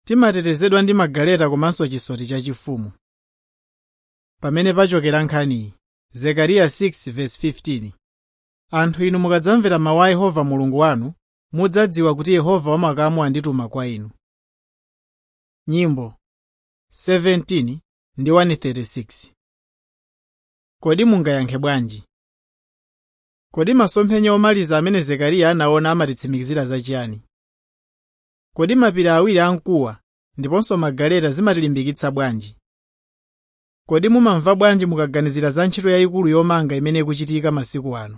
timatetezedwa ndi magaleta komanso chisoti chachifumu pamene pachokera nkhaniyi zekariya 6:15 anthu inu mukadzamvera mawu a yehova mulungu wanu mudzadziwa kuti yehova wamakamu andituma kwa inu nyimbo 17 ndi 136 kodi mungayankhe bwanji kodi masomphenya omaliza amene zekariya anaona amatitsimikizira zachiyani kodi mapiri awiri amkuwa ndiponso magaleta zimatilimbikitsa bwanji kodi mumamva bwanji mukaganizira za ntchito yayikulu yomanga imene ikuchitika masiku ano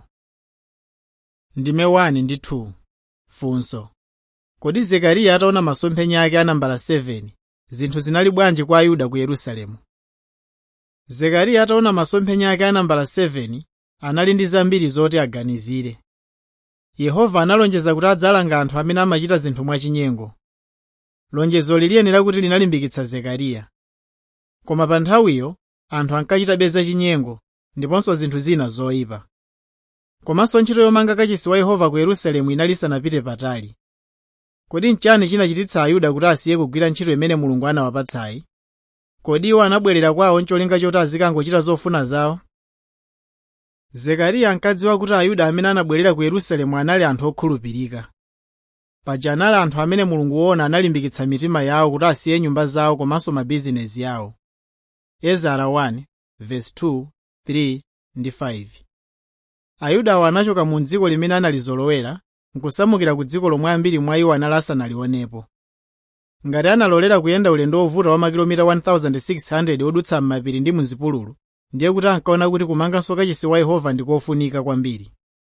ndime 1 ndi 2 funso kodi zekariya ataona masomphenya ake anambala 7 zinthu zinali bwanji kwa ayuda ku yerusalemu zekariya ataona masomphenya ake anambala 7 anali ndi zambiri zoti aganizire yehova analonjeza kuti adzalanga anthu amene amachita zinthu mwachinyengo lonjezoli liyenera kuti linalimbikitsa zekariya koma pa nthawiyo anthu ankachitabe zachinyengo ndiponso zinthu zina zoyipa komanso ntchito yomanga kachisi wa yehova ku yerusalemu inali isanapite patali kodi nchani chinachititsa ayuda kuti asiye kugwira ntchito imene mulungu anawapatsayi kodi iwo anabwerera kwawo ncholinga choti azikangochita zofuna zawo zekariya ankadziwa kuti ayuda amene anabwerera ku yerusalemu anali anthu okhulupirika paja anali anthu amene mulungu wona analimbikitsa mitima yawo kuti asiye nyumba zawo komanso mabizinezi yawo ezara 1 verse 2 3 ndi 5 ayudawo anachoka mu dziko limene analizolowera nkusamukira ku dziko lomwe ambiri mwa iwo anali asanalionepo ngati analolera kuyenda ulendo wovuta wa makilomita 1600 odutsa m'mapiri ndi muzipululu ndiye kuti ankaona kuti kumanganso kachisi wa yehova ndi kofunika kwambiri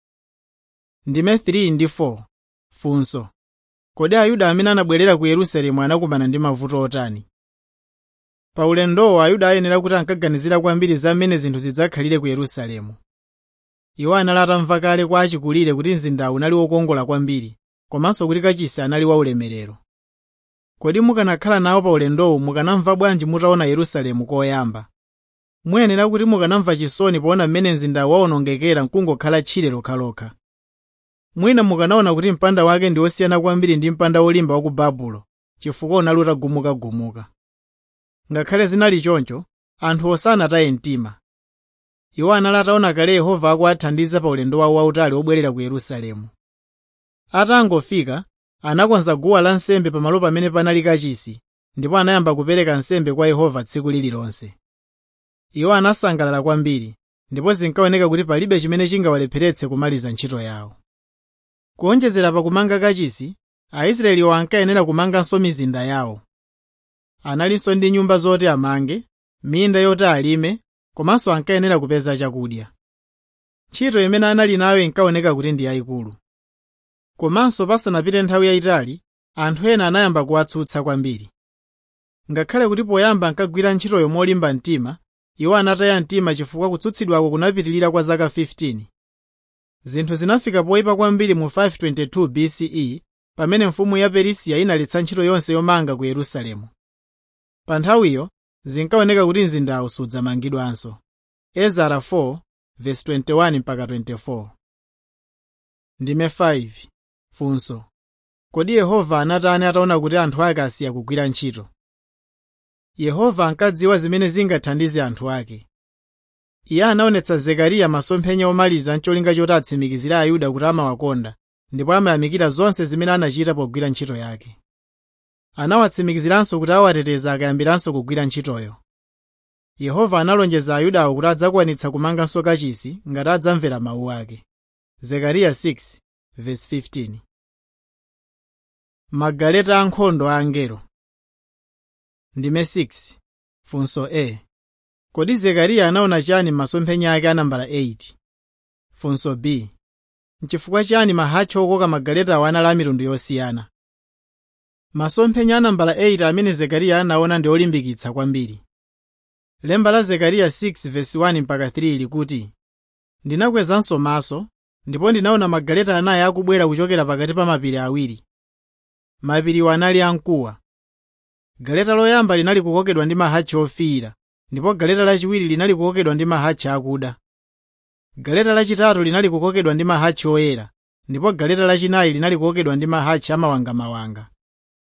ndime 3 ndi 4 funso kodi ayuda amene anabwerera ku yerusalemu anakumana ndi mavuto otani pa ulendowo ayuda ayenera kuti ankaganizira kwambiri za mmene zinthu zidzakhalire ku yerusalemu iwo anali atamva kale kwa achikulire kuti mzindawu unali wokongola kwambiri komanso kuti kachisi anali waulemerero kodi mukanakhala nawo pa ulendowu mukanamva bwanji mutaona yerusalemu koyamba muyenera kuti mukanamva chisoni poona mmene mzindawu wawonongekera nkungokhala tchire lokhalokha mwina mukanaona kuti mpanda wake ndi wosiyana kwambiri ndi mpanda wolimba wa ku babulo chifukwa unali utagumukagumuka ngakhale zinali choncho anthu osanataye mtima iwo anali ataona kale yehova akuwathandiza pa ulendo wawo wautali wobwerera ku yerusalemu atangofika anakonza guwa lansembe pamalo pamene panali kachisi ndipo anayamba kupereka nsembe kwa yehova tsiku lililonse iwo anasangalala kwambiri ndipo zinkaoneka kuti palibe chimene chingawalepheretse kumaliza ntchito yawo kuonjezera pa kumanga kachisi aisraeliwo ankayenera kumanganso mizinda yawo analinso ndi nyumba zoti amange minda yoti alime komanso ankayenera kupeza chakudya ntchito imene anali nayo inkaoneka kuti ndi yayikulu komanso pasanapite nthawi yayitali anthu ena anayamba kuwatsutsa kwambiri ngakhale kuti poyamba ankagwira ntchitoyo molimba mtima iwo anataya mtima chifukwa kutsutsidwako kunapitilira kwa zaka 15 zinthu zinafika poyipa kwambiri mu 522 bce pamene mfumu ya perisiya inaletsa ntchito yonse yomanga ku yerusalemu pa nthawiyo zinkaoneka kuti mzindawu sudzamangidwanso ezara 4 verse 21 mpaka 24 ndime 5 funso kodi yehova anatani ataona kuti anthu ake asiya kugwira ntchito yehova ankadziwa zimene zingathandize anthu ake iye anaonetsa zekariya masomphenya omaliza ncholinga choti atsimikizire ayuda kuti amawakonda ndipo amayamikira zonse zimene anachita pogwira ntchito yake anawatsimikiziranso kuti awateteza akayambiranso kugwira ntchitoyo yehova analonjeza ayudawo kuti adzakwanitsa kumanganso kachisi ngati adzamvera mawu ake zekariya 6 verse 15 magaleta ankhondo a angelo ndime 6 funso a kodi zekariya anaona chani m'masomphenya ake anambala 8 funso b nchifukwa chani mahatchi okoka magaletawo anali a mitundu yosiyana masomphenya anambala 8 amene zekariya anaona ndi olimbikitsa kwambiri lemba la zekariya 6 verse 1 mpaka 3 likuti ndinakwezanso maso ndipo ndinaona magaleta anayi akubwera kuchokera pakati pa mapiri awiri mapiriwo anali amkuwa galeta loyamba linali kukokedwa ndi mahatchi ofiira ndipo galeta lachiwiri linali kukokedwa ndi mahatchi akuda galeta lachitatu linali kukokedwa ndi mahatchi oyera ndipo galeta lachinayi linali kukokedwa ndi mahatchi amawangamawanga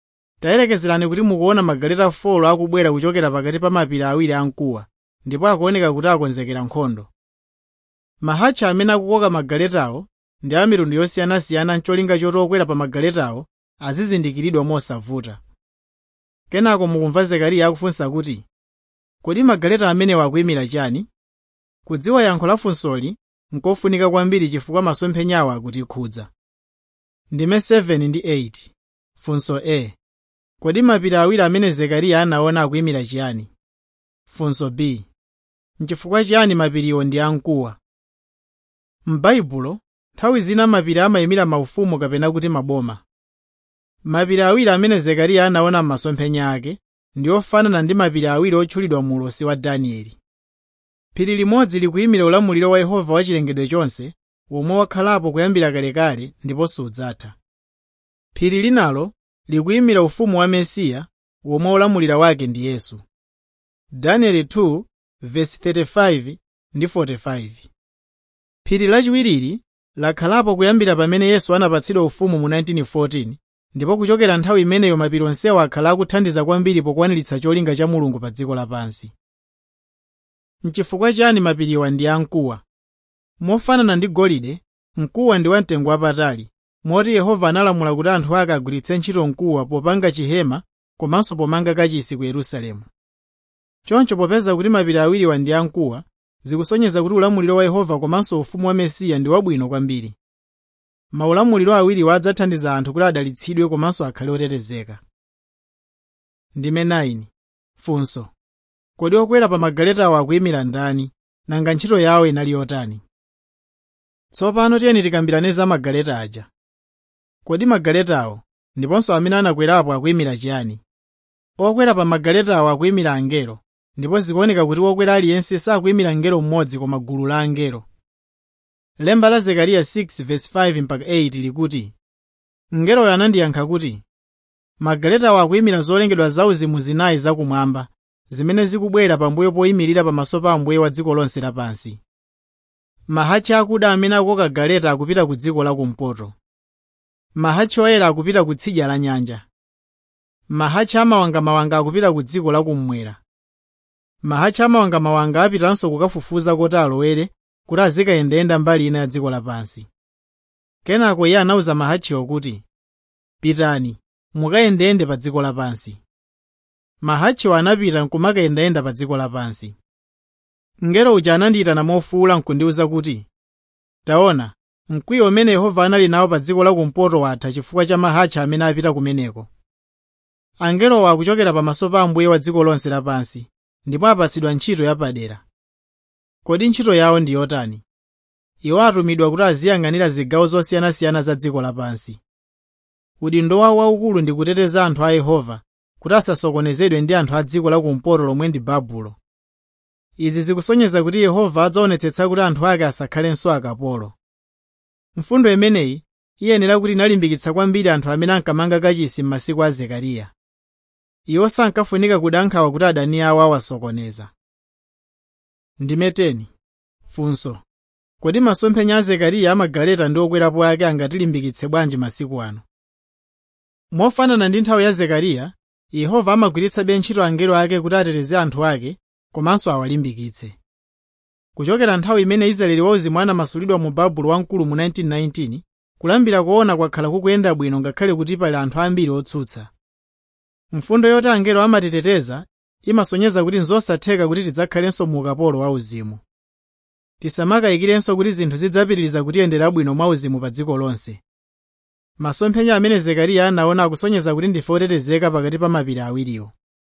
tayelekezerani kuti mukuona magaleta 4 akubwera kuchokera pakati pa mapiri awiri amkuwa ndipo akuoneka kuti akonzekera nkhondo mahatchi amene akukoka magaletawo ndi a mitundu yosiyanasiyana ncholinga choti okwera pa magaletawo azizindikiridwa mosavuta kenako mukumva zekariya akufunsa kuti kodi magaleta amenewa akuyimira chani kudziwa yankho la funsoli nkofunika kwambiri chifukwa masomphenyawo akutikhudza ndime 7 ndi 8 funso a kodi mapiri awiri amene zekariya anaona akuyimira chiyani funso b nchifukwa chiyani mapiriwo ndi amkuwa m'baibulo nthawi zina mapiri amayimira maufumu kapena kuti maboma mapiri awiri amene zekariya anaona m'masomphenya ake ndi ofanana ndi mapiri awiri otchulidwa mu ulosi wa danieli phiri limodzi likuyimira ulamuliro wa yehova wa chilengedwe chonse womwe wakhalapo kuyambira kalekale ndipo sudzatha phiri linalo likuyimira ufumu wa mesiya womwe ulamulira wake ndi yesu danieli 2 verse 35 ndi 45 phiri lachiwirili lakhalapo kuyambira pamene yesu anapatsidwa ufumu mu 1914 ndipo kuchokera nthawi imeneyo mapiri onsewo akhala akuthandiza kwambiri pokwaniritsa cholinga cha mulungu pa dziko lapansi nchifukwa chani mapiriwa ndi amkuwa mofanana ndi golide mkuwa ndi wamtengo wapatali moti yehova analamula kuti anthu ake agwiritse ntchito mkuwa popanga chihema komanso pomanga kachisi ku yerusalemu choncho popeza kuti mapiri awiriwa ndi amkuwa zikusonyeza kuti ulamuliro wa yehova komanso ufumu wa mesiya ndi wabwino kwambiri maulamuliro awiriwa adzathandiza anthu kuti adalitsidwe komanso akhale otetezeka ndime 9 funso kodi okwera pa magaletawo akuyimira ndani nanga ntchito yawo inali yotani tsopano tiyeni tikambirane za magaleta aja kodi magaletawo ndiponso amene anakwerapo akuyimira chiyani okwera pa magaletawo akuyimira angelo ndipo zikuoneka kuti wokwera aliyense sakuyimira ngelo mmodzi koma gulu la angelo lemba la zekariya 6:5 mpaka 8 likuti mngeloyo anandiyankha kuti magaletawo akuyimira zolengedwa zauzimu zinayi zakumwamba zimene zikubwera pambuyo poyimirira pamaso pa ambuye wa dziko lonse lapansi mahatchi akuda amene akukoka galeta akupita ku dziko lakumpoto mahatchi oyera akupita ku tsidya la nyanja mahatchi amawangamawanga akupita ku dziko lakummwera mahatchi amawangamawanga apitanso kukafufuza kuti alowere kuti azikayendayenda mbali ina ya dziko lapansi kenako iye anawuza mahatchiwo kuti pitani mukayendeyende pa dziko lapansi mahatchiwo anapita nkumakayendayenda pa dziko lapansi mngelo uja anandiyitana mofuwula nkundiwuza kuti taona mkwiyo umene yehova anali nawo pa dziko lakumpoto watha chifukwa cha mahatchi amene apita kumeneko angelowo akuchokera pamaso pa ambuye wa dziko lonse lapansi ndipo apatsidwa ntchito yapadera kodi ntchito yawo ndi yotani iwo atumidwa kuti aziyang'anira zigawo zosiyanasiyana za dziko lapansi udindo wawo waukulu ndi kuteteza anthu a yehova kuti asasokonezedwe ndi anthu a dziko lakumpoto lomwe ndi babulo izi zikusonyeza kuti yehova adzaonetsetsa kuti anthu ake asakhalenso akapolo mfundo imeneyi iyenera kuti inalimbikitsa kwambiri anthu amene ankamanga kachisi m'masiku a zekariya iwo sankafunika kudankhawa kuti adani awo awasokoneza ndime 10 funso kodi masomphenya a zekariya amagaleta ndi okwerapo ake angatilimbikitse bwanji masiku ano mofanana ndi nthawi ya zekariya yehova amagwiritsabe ntchito angelo ake kuti ateteze anthu ake komanso awalimbikitse kuchokera nthawi imene israeli wauzimu anamasulidwa mu babulo wamkulu mu 1919 kulambira kuona kwakhala kukuyenda bwino ngakhale kuti pali anthu ambiri otsutsa mfundo yoti angelo amatiteteza imasonyeza kuti nzosatheka kuti tidzakhalenso mu ukapolo wauzimu tisamakayikirenso kuti zinthu zidzapitiriza kutiyendera bwino mwauzimu pa dziko lonse masomphenya amene zekariya anaona akusonyeza kuti ndife otetezeka pakati pa mapiri awiriwo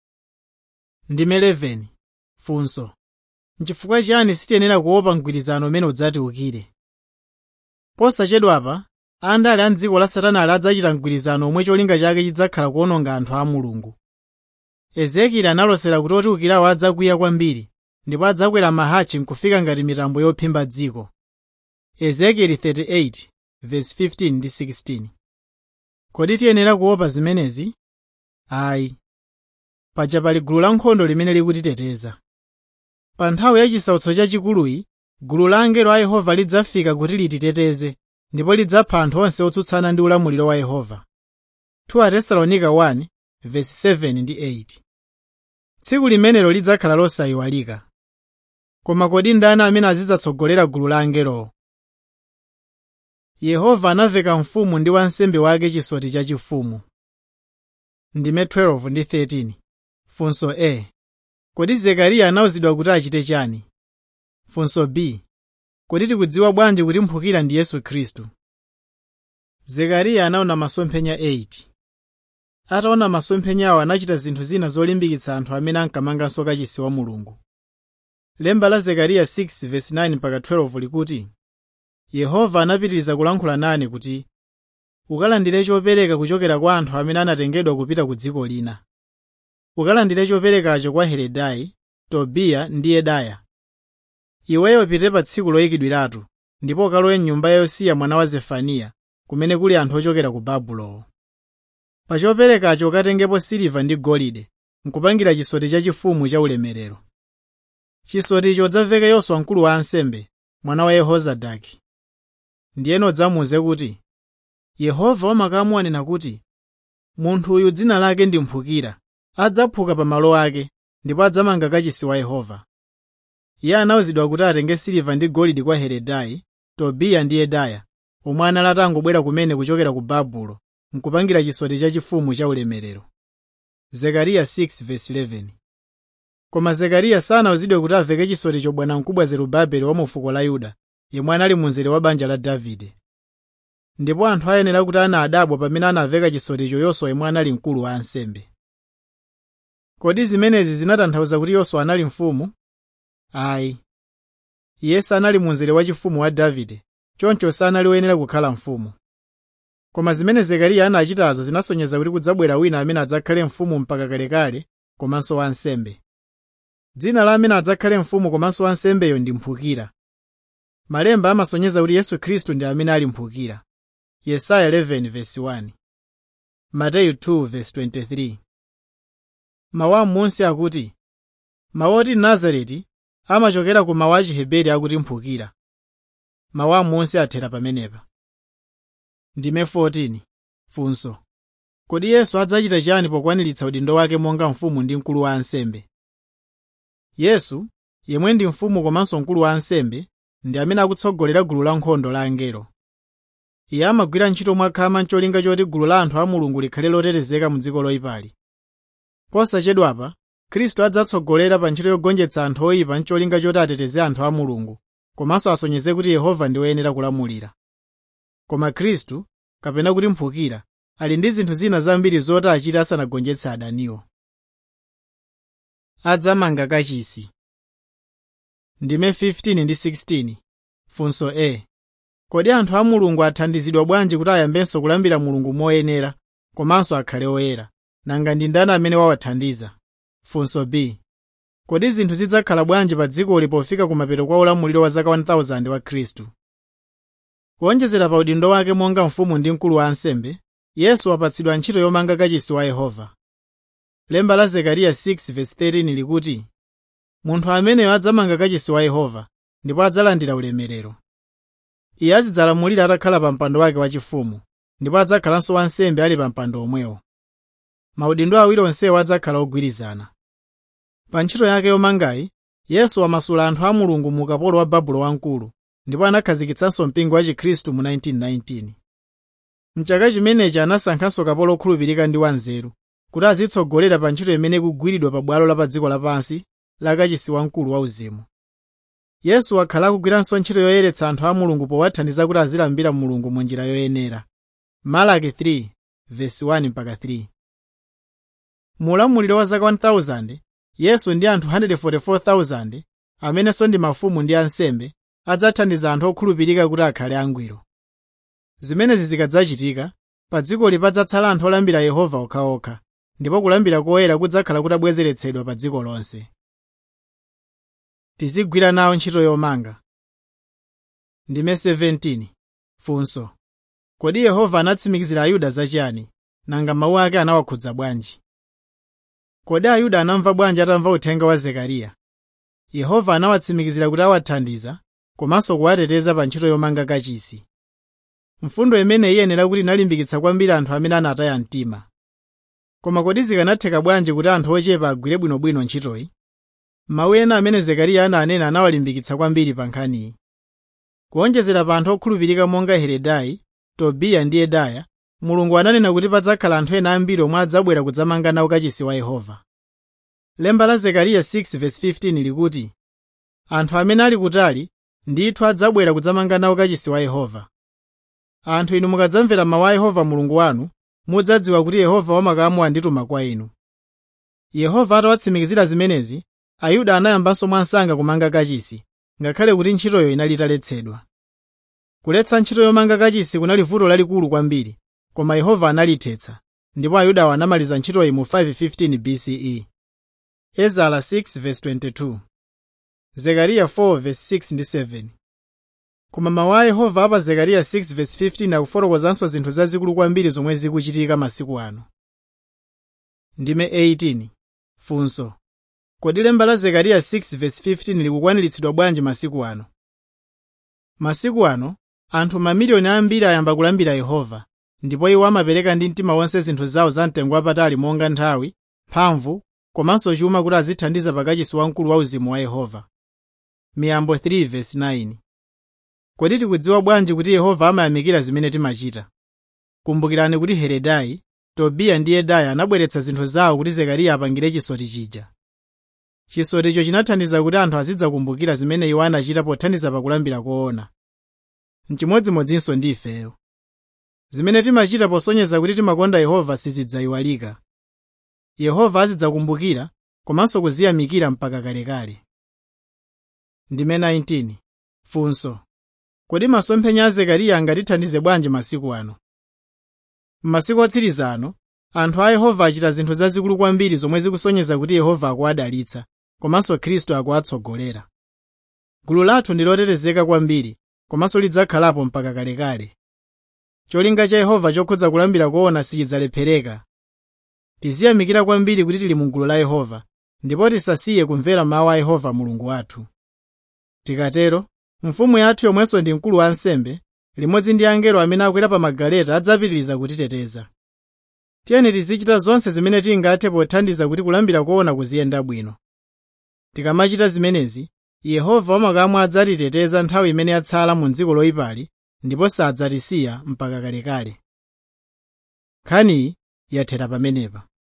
ndime 11 funso nchifukwa chiyani sitiyenera kuopa mgwirizano umene udzatiukire posachedwapa andale a mdziko la satana ali adzachita mgwirizano omwe cholinga chake chidzakhala kuwononga anthu a mulungu ezekieli analosera kuti otiukirawo adzakwiya kwambiri ndipo adzakwera mahatchi nkufika ngati mitambo yophimba dziko ezekieli 38 verse 15 ndi 16 kodi tiyenera kuopa zimenezi ayi paja pali gulu lankhondo limene likutiteteza pa nthawi ya chisautso chachikuluyi gulu la angelo a yehova lidzafika kuti lititeteze ndipo lidzapha anthu onse otsutsana ndi ulamuliro wa yehova 2 atesalonika 1 verse 7 ndi 8 tsiku limenelo lidzakhala losayiwalika koma kodi ndani amene azidzatsogolera gulu la angelowo yehova anaveka mfumu ndi wansembe wake chisoti chachifumu ndime 12 ndi 13 funso a kodi zekariya anawuzidwa kuti achite chani funso b kodi tikudziwa bwanji kuti mphukira ndi yesu khristu zekariya anaona masomphenya 8 ataona masomphenyawo anachita zinthu zina zolimbikitsa anthu amene ankamanganso kachisi wa mulungu lemba la zekariya 6:9 mpaka 12 likuti yehova anapitiriza kulankhula nane kuti ukalandire chopereka kuchokera kwa anthu amene anatengedwa kupita ku dziko lina ukalandire choperekacho kwa heredai tobiya ndi yedaya iweyo pite pa tsiku loyikidwiratu ndipo ukalowe mnyumba ya yosiya mwana wa zefaniya kumene kuli anthu ochokera ku babulo pa choperekacho ukatengepo siliva ndi golide nkupangira chisoti chachifumu cha ulemerero chisoticho udzaveke yoswa mkulu wa ansembe mwana wa yehozadaki ndiyeno udzamuwuze kuti yehova wamakamu anena kuti munthu uyu dzina lake ndi mphukira adzaphuka pa malo ake ndipo adzamanga kachisi wa yehova iye anawuzidwa kuti atenge siliva ndi golide kwa heredai tobiya ndi yedaya omwe anali atangobwera kumene kuchokera ku babulo nkupangira chisoti chachifumu cha ulemerero zekariya 6:11 koma zekariya sanawuzidwe kuti aveke chisoticho bwanamkubwa zerubabeli wa mu fuko la yuda yemwe anali munzere wa banja la davide ndipo anthu ayenera kuti anadabwa pamene anaveka chisoticho yoswa yemwe anali mkulu wa ansembe kodi zimenezi zinatanthauza kuti yoswa anali mfumu ayi iye sanali munzere wachifumu wa davide choncho sanali woyenera kukhala mfumu koma zimene zekariya anachitazo zinasonyeza kuti kudzabwera wina amene adzakhale mfumu mpaka kalekale komanso wansembe dzina la amene adzakhale mfumu komanso wansembeyo ndi mphukira malemba amasonyeza kuti yesu khristu ndi amene ali mphukira yesaya 11:1 mateyu 2:23 mawu amunsi akuti mawu oti nazareti amachokera ku mawu a chiheberi akuti mphukira mawu amunsi athera pamenepa ndime 14 funso kodi yesu adzachita chiyani pokwaniritsa udindo wake monga mfumu ndi mkulu wa ansembe yesu yemwe ndi mfumu komanso mkulu wa ansembe ndi amene akutsogolera gulu la nkhondo la angelo iye amagwira ntchito mwakhama ncholinga choti gulu la anthu a mulungu likhale lotetezeka mu dziko loyipali posachedwapa khristu adzatsogolera pa ntchito yogonjetsa anthu oyipa ncholinga choti ateteze anthu a mulungu komanso asonyeze kuti yehova ndi woyenera kulamulira koma khristu kapena kuti mphukira ali ndi zinthu zina zambiri zoti achite asanagonjetse adaniwo adzamanga kachisi ndime 15 ndi 16 funso a kodi anthu a mulungu athandizidwa bwanji kuti ayambenso kulambira mulungu moyenera komanso akhale oyera nanga ndi ndani amene wawathandiza funso b kodi zinthu zidzakhala bwanji pa dzikoli pofika kumapeto kwa ulamuliro wa zaka 1000 wa khristu kuonjezera pa udindo wake monga mfumu ndi mkulu wa ansembe yesu wapatsidwa ntchito yomanga kachisi wa yehova lemba la zekariya 6:13 likuti munthu ameneyo adzamanga kachisi wa yehova ndipo adzalandira ulemerero iye azidzalamulira atakhala pa mpando wake wachifumu ndipo adzakhalanso wansembe ali pa mpando omwewo maudindo awiri onsewo adzakhala ogwirizana pa ntchito yake yomangayi yesu wamasula anthu a mulungu mu ukapolo wa babulo wamkulu ndipo anakhazikitsanso mpingo wa chikhristu mu 1919 mchaka chimenechi anasankhanso kapolo okhulupirika ndi wanzeru kuti azitsogolera pa ntchito imene ikugwiridwa pa bwalo la pa dziko lapansi la kachisi wamkulu wauzimu yesu wakhala akugwiranso ntchito yoyeretsa anthu a mulungu powathandiza kuti azilambira mulungu mu njira yoyenera malaki 3:1-3 mu ulamuliro wa zaka 1000 yesu ndi anthu 144,000 amenenso ndi mafumu ndi ansembe adzathandiza anthu okhulupirika kuti akhale angwiro zimenezi zikadzachitika pa dzikoli padzatsala anthu olambira yehova okhaokha ndipo kulambira koyera kudzakhala kutabwezeretsedwa pa dziko lonse tizigwira nawo ntchito yomanga ndime 17 funso kodi yehova anatsimikizira ayuda zachiyani nanga mawu ake anawakhudza bwanji kodi ayuda anamva bwanji atamva uthenga wa zekariya yehova anawatsimikizira kuti awathandiza komanso kuwateteza pa ntchito yomanga kachisi mfundo imene iyenera kuti inalimbikitsa kwambiri anthu amene anataya mtima koma kodi zikanatheka bwanji kuti anthu ochepa agwire bwinobwino ntchitoyi mawu ena amene zekariya ananena anawalimbikitsa kwambiri pa nkhaniyi kuonjezera pa anthu okhulupirika monga heredai tobiya ndi yedaya mulungu ananena kuti padzakhala anthu ena ambiri omwe adzabwera kudzamanga nawo kachisi wa yehova lemba la zekariya 6:15 likuti anthu amene ali kutali ndithu adzabwera kudzamanga nawo kachisi wa yehova anthu inu mukadzamvera mawu a yehova mulungu wanu mudzadziwa kuti yehova wamakamu andituma kwa inu yehova atawatsimikizira zimenezi ayuda anayambanso mwansanga kumanga kachisi ngakhale kuti ntchitoyo inali italetsedwa kuletsa ntchito yomanga kachisi kunali vuto lalikulu kwambiri koma yehova analithetsa ndipo ayudawo anamaliza ntchitoyi mu 515 bce ezara 6:22 zekariya 4:6 ndi 7 koma mawu a yehova apa zekariya 6:15 akufotokozanso zinthu zazikulu kwambiri zomwe zikuchitika masiku ano ndime 18 funso kodi lemba la zekariya 6:15 likukwaniritsidwa bwanji masiku ano masiku ano anthu mamiliyoni ambiri ayamba kulambira yehova ndipo iwo amapereka ndi mtima wonse zinthu zawo zamtengo wapatali monga nthawi mphamvu komanso chuma kuti azithandiza pakachisi wamkulu wa uzimu wa yehova miyambo 3:9 kodi tikudziwa bwanji kuti yehova amayamikira zimene timachita kumbukirani kuti heredai tobiya ndi yedaya anabweretsa zinthu zawo kuti zekariya apangire chisoti chija chisoticho chinathandiza kuti anthu azidzakumbukira zimene iwo anachita pothandiza pakulambira koona mchimodzimodzinso ndi ifeyo zimene timachita posonyeza kuti timakonda yehova sizidzayiwalika yehova azidzakumbukira komanso kuziyamikira mpaka kalekale ndime 19 funso kodi masomphenya a zekariya angatithandize bwanji masiku ano m'masiku otsiriza ano anthu a yehova achita zinthu zazikulu kwambiri zomwe zikusonyeza kuti yehova akuwadalitsa komanso khristu akuwatsogolera gulu lathu ndi lotetezeka kwambiri komanso lidzakhalapo mpaka kalekale cholinga cha yehova chokhudza kulambira koona sichidzalephereka tiziyamikira kwambiri kuti tili mu gulu la yehova ndipo tisasiye kumvera mawu a yehova mulungu wathu tikatero mfumu yathu yomwenso ndi mkulu wa ansembe limodzi ndi angelo amene akwera pa magaleta adzapitiriza kutiteteza tiyeni tizichita zonse zimene tingathe pothandiza kuti kulambira koona kuziyenda bwino tikamachita zimenezi yehova wamakamu adzatiteteza nthawi imene yatsala mu dziko loyipali ndipo sadzatisiya mpaka kalekale nkhaniyi yathera pamenepa